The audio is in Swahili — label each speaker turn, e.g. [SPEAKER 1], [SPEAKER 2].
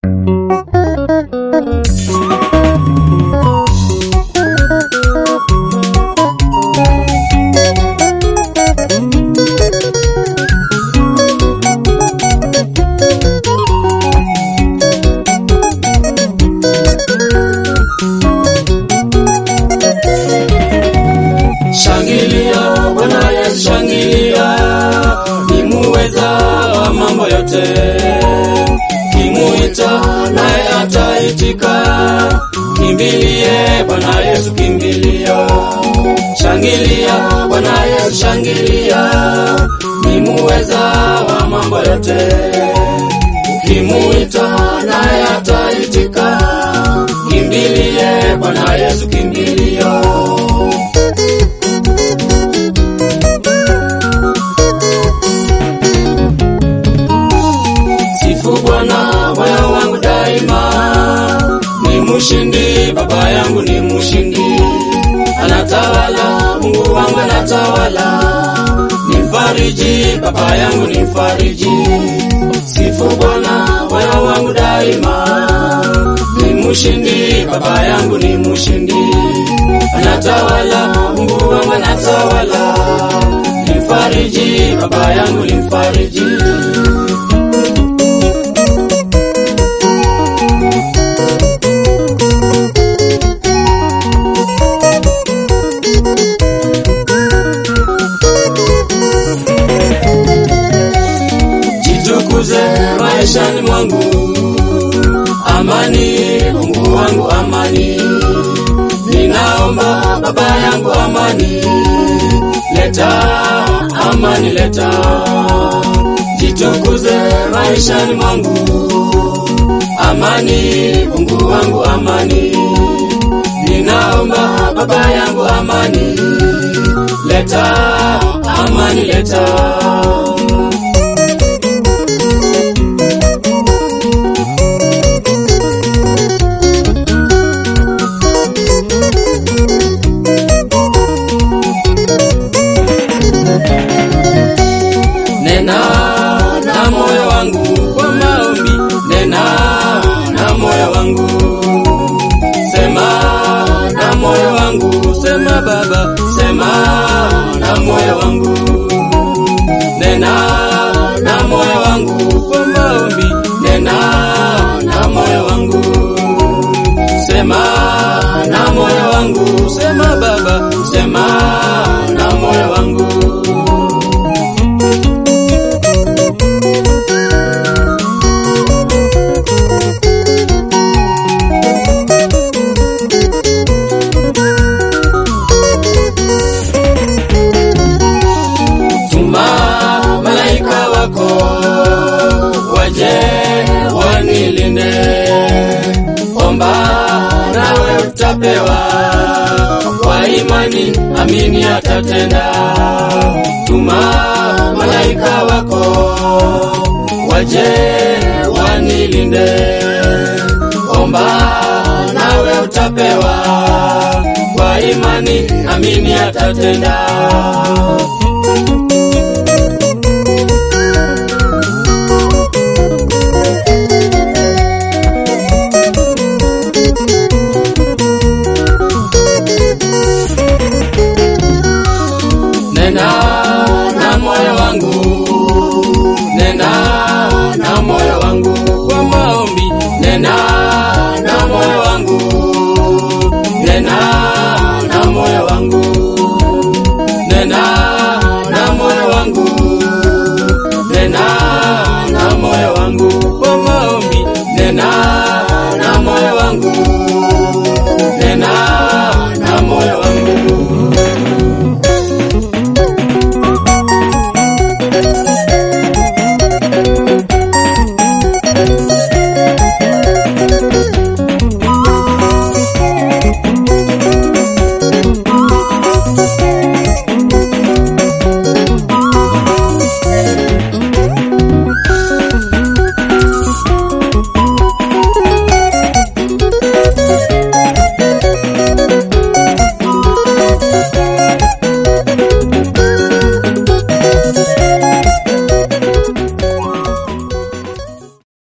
[SPEAKER 1] Shangilia Bwana Yesu, shangilia, ni muweza wa mambo yote. Kimuita naye ataitika, kimbilie Bwana Yesu, kimbilia. Shangilia Bwana Yesu, shangilia, ni muweza wa mambo yote. Kimuita naye ataitika, kimbilie Bwana Yesu, kimbilia. Sifu Bwana moyo wangu daima, ni mshindi, baba yangu ni mshindi, anatawala, Mungu wangu anatawala, ni mfariji, baba yangu ni mfariji. Sifu Bwana moyo wangu daima, ni mshindi, baba yangu ni mshindi, anatawala, Mungu wangu anatawala, ni mfariji, baba yangu ni mfariji. jitukuze maishani mwangu, amani Mungu wangu, amani ninaomba baba yangu, amani leta, amani leta, jitukuze maishani mwangu, amani Mungu wangu, amani ninaomba baba yangu, amani leta, amani leta. Nena na moyo wangu kwa maombi, nena na moyo wangu, sema na moyo wangu, sema Baba, sema na moyo wangu, nena na moyo wangu kwa maombi, nena na moyo wangu, sema na moyo wangu, sema Baba, sema na moyo wangu. Tuma malaika wako waje wanilinde, omba nawe utapewa, kwa imani amini atatenda. Tuma malaika wako waje wanilinde, omba nawe utapewa, kwa imani amini atatenda. Nena na moyo wangu, nena na moyo wangu kwa maombi, nena